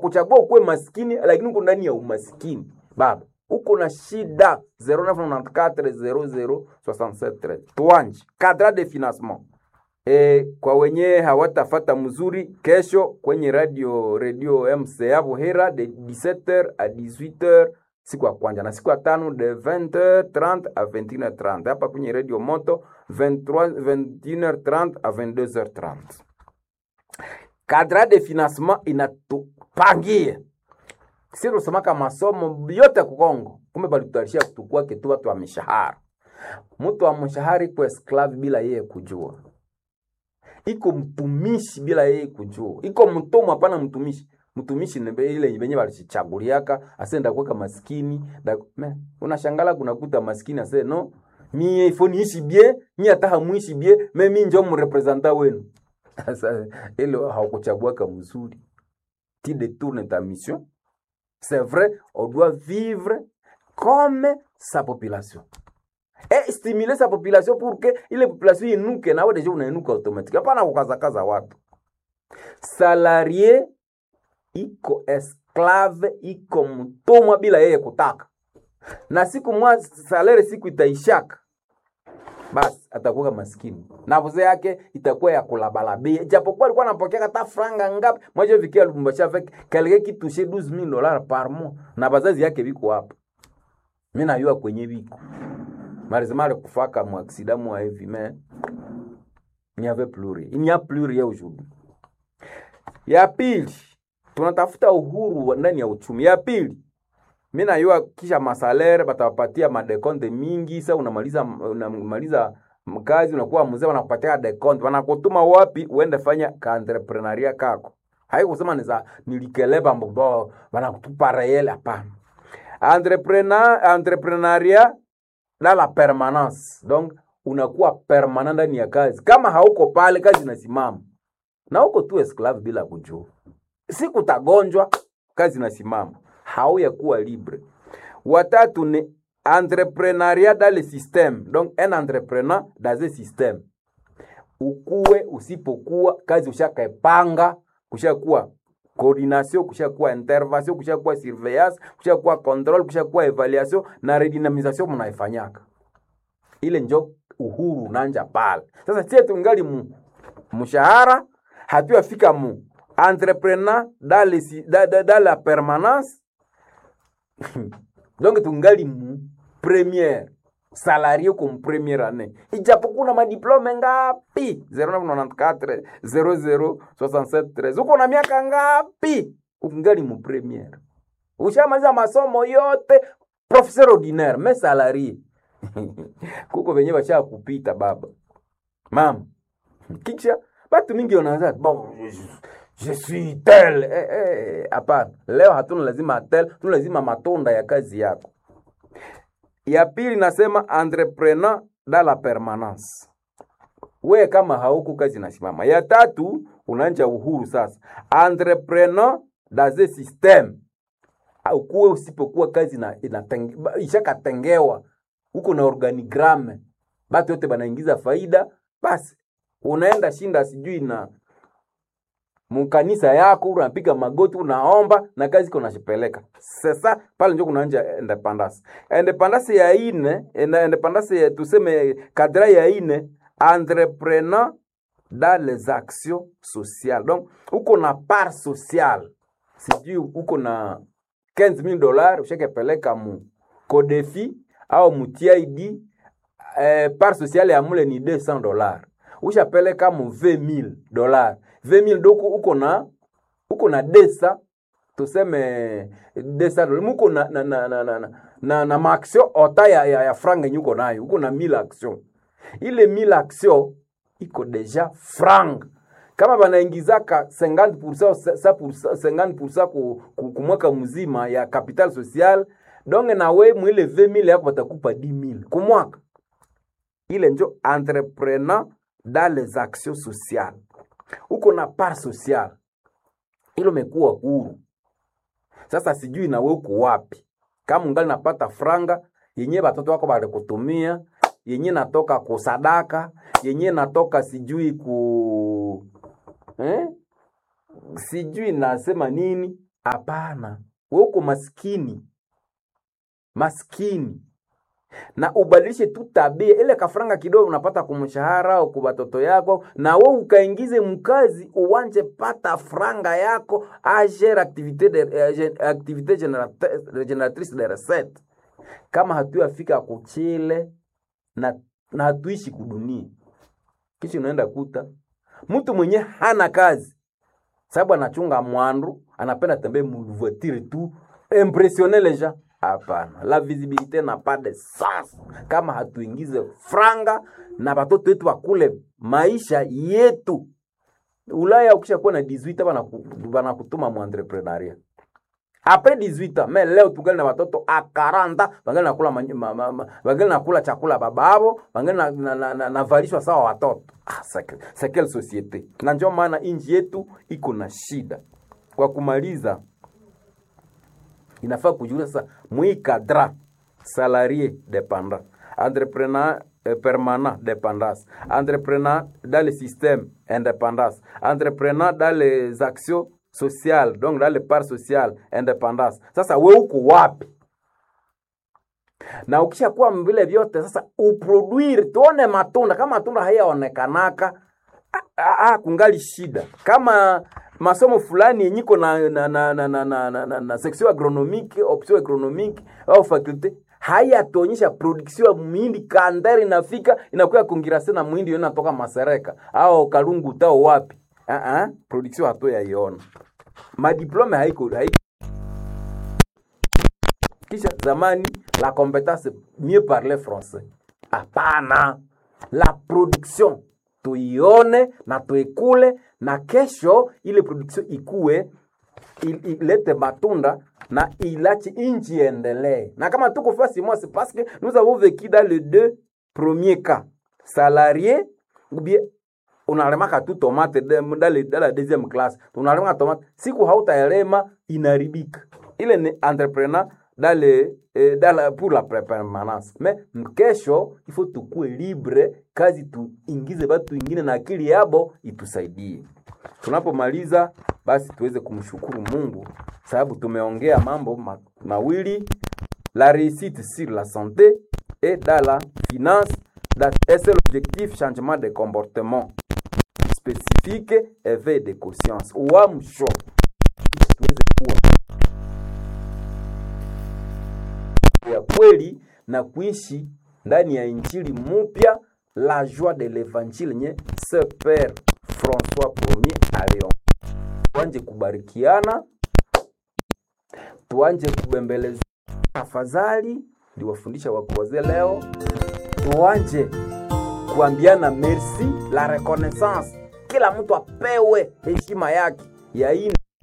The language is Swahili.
hawakuchagua ukuwe maskini lakini uko ndani ya umaskini baba uko na shida 09940067 tuanje cadre de financement e, kwa wenye hawatafata mzuri kesho kwenye radio radio mca buhera de 17h à 18h siku ya kwanja na siku ya tano de 20h30 à 21h30 hapa kwenye radio moto 23 21h30 à 22h30 cadre de financement inatupangia si tunasemaka masomo yote ku Kongo, kumbe balitutarisha kutukua kitu watu wa mishahara. Mtu wa mshahara iko esclave bila yeye kujua, iko mtumishi bila yeye kujua, iko mtumwa, hapana mtumishi. Mtumishi ni ile yenye walichaguliaka asenda kuweka maskini da, me, unashangala kunakuta maskini ase no mie ifo niishi bie mie hata hamuishi bie me mi njo mrepresenta wenu. Sasa ile haukuchaguaka mzuri, ti détourne ta mission C'est vrai, on doit vivre comme sa population. Et stimuler sa population pour que ile population inuke nawe deja unainuka automatique. Hapana kukazakaza watu. Salarié iko esclave, iko mtumwa bila yeye kutaka. Na siku mwa salary siku itaishaka. Basi atakuwa maskini. Na vuze yake itakuwa ya kulabalabia. Japokuwa alikuwa anapokea hata franga ngapi. Mmoja vikia Lubumbashi avec quelqu'un qui touchait 12000 dollars par mois. Na bazazi yake biko hapa. Mimi najua kwenye biko. Marizimari kufaka mu accident mu hivi mais il n'y avait plus rien. Il n'y a plus rien aujourd'hui. Ya pili, tunatafuta uhuru ndani ya uchumi. Ya pili, mi najua kisha masalere batawapatia madekonte mingi. Sa unamaliza unamaliza kazi unakuwa mzee, wanakupatia dekonte, wanakutuma wapi uende fanya kaentreprenaria kako. Haikusema niza nilikeleba mbobo wanakutupa reyele, hapana. Entrepreneur entrepreneuria dans la permanence, donc unakuwa permanent ndani ya kazi. Kama hauko pale, kazi inasimama na uko tu esclave bila kujua. Siku utagonjwa, kazi inasimama hauya kuwa libre. Watatu ni entrepreneuria dans le système, donc un entrepreneur dans un système. Ukuwe usipokuwa kazi ushakaepanga, kushakuwa coordination, kushakuwa intervention, kushakuwa surveillance, kushakuwa control, kushakuwa evaluation na redynamisation mnaifanyaka. Ile njo uhuru nanja pale. Sasa sie tungali mu mshahara hatuyafika mu entrepreneur dans, le, dans, dans, dans la permanence donc tungali mu première salarié comme première année ijapokuwa na madiplome ngapi 0994 0067 uko na miaka ngapi ukingali mu première ushamaliza masomo yote professeur ordinaire mais salarié kuko venye basha kupita baba mama kisha batu mingi wanaanza bon je suis tel eh, eh, hapana leo hatuna lazima tel tuna lazima matunda ya kazi yako ya pili nasema entrepreneur dans la permanence we kama hauko kazi nasimama ya tatu unaanja uhuru sasa entrepreneur dans un système ukuwe usipokuwa kazi na inatenge, ishakatengewa huko na organigramme batu yote banaingiza faida basi unaenda shinda sijui na mukanisa yako unapiga magoti unaomba na kazi iko nashipeleka sasa pale njo kunaanja independence independence ya ine independence ya tuseme kadra ya ine entrepreneur dans les actions sociales donc uko na part sociale sijui uko na 15000 dollars ushakepeleka mu kodefi au mu TID eh, part sociale ya mule ni 200 dollars ushapeleka mu 20000 dollars 20000 doko uko na uko na desa tuseme desa muko na na na na na, na, na maaction ota ya, ya, ya franga yenye uko nayo uko na 1000 action ile 1000 action iko deja franga kama banaingizaka 50% 50% ku, ku, ku mwaka mzima ya capital social donge nawe mwile 20000 yako batakupa 10000 ku mwaka ile njo entrepreneur dans les actions sociales uko na part social ilo mekuwa huru sasa sijui nawe uko wapi kama ungali napata franga yenye batoto wako balikutumia yenye natoka kusadaka yenye natoka sijui ku eh? sijui nasema nini hapana we uko maskini maskini na ubadilishe tu tabia ile kafranga kidogo unapata kumshahara au kwa watoto yako na we ukaingize mkazi uwanje pata franga yako agere activité de, eh, gen- activité générate- génératrice de recette kama hatuyafika kuchile na, na hatuishi kudunia kisha unaenda kuta mtu mwenye hana kazi sababu anachunga mwandu anapenda tembee mvoitire tu impressionner les gens hapana la visibilité n'a pas de sens kama hatuingize franga na watoto wetu wakule maisha yetu ulaya ukisha kuwa na 18 banaku- banakutuma mu entrepreneuria apres 18 ans mais leo tungali na watoto a 40 bangali nakula manyi- ma, ma, ma, bangali nakula chakula bababo bangali na, na, na, na, navalishwa sawa watoto ah, c'est- c'est quelle société na ndio maana inji yetu iko na shida kwa kumaliza inafaa kujulia sasa mwikadra salarié dépendant entrepreneur euh, permanent dépendance entrepreneur dans le système indépendance entrepreneur dans les actions sociales donc dans les parts sociales indépendance sasa we uko wapi na ukishakuwa vile vyote sasa uproduire tuone matunda kama matunda hayaonekanaka ah, ah, ah, kungali shida kama masomo fulani yenye iko na, na, na, na, na, na, na, na, na section agronomique option agronomique au faculte hayatuonyesha production ya muhindi kandari inafika inakuwa kongirase na muhindi yo inatoka masereka au kalungu tao wapi uh -uh, production hato yaiona madiplome haiko, haiko kisha zamani la compétence mieux parler français hapana la production tuione na tuikule na kesho ile production ikue il- ilete matunda na ilache inchi endelee na kama tuko fasi moi c'est parce que nous avons vécu dans les deux premiers cas salarié ou bien unalemaka tu tomate de- dans, le, dans la deuxième classe unalemaka tomate siku hautaelema inaribika ile ni entrepreneur dans le, eh, dans la, pour la pre- permanence mais kesho il faut tukue libre kazi tuingize batu ingine na akili yabo itusaidie tunapomaliza basi tuweze kumshukuru mungu sababu tumeongea mambo ma, mawili la réussite sur la santé et dans la finance dans- et c'est l'objectif changement de comportement spécifique éveil de conscience uamsho tuweze kuwa ya kweli na kuishi ndani ya injili mupya la joie de l'évangile nye ce père françois premier alion tuanje kubarikiana tuanje kubembeleza tafadhali ndiwafundisha wakuwazee leo tuanje kuambiana merci la reconnaissance kila mtu apewe heshima yake ya ine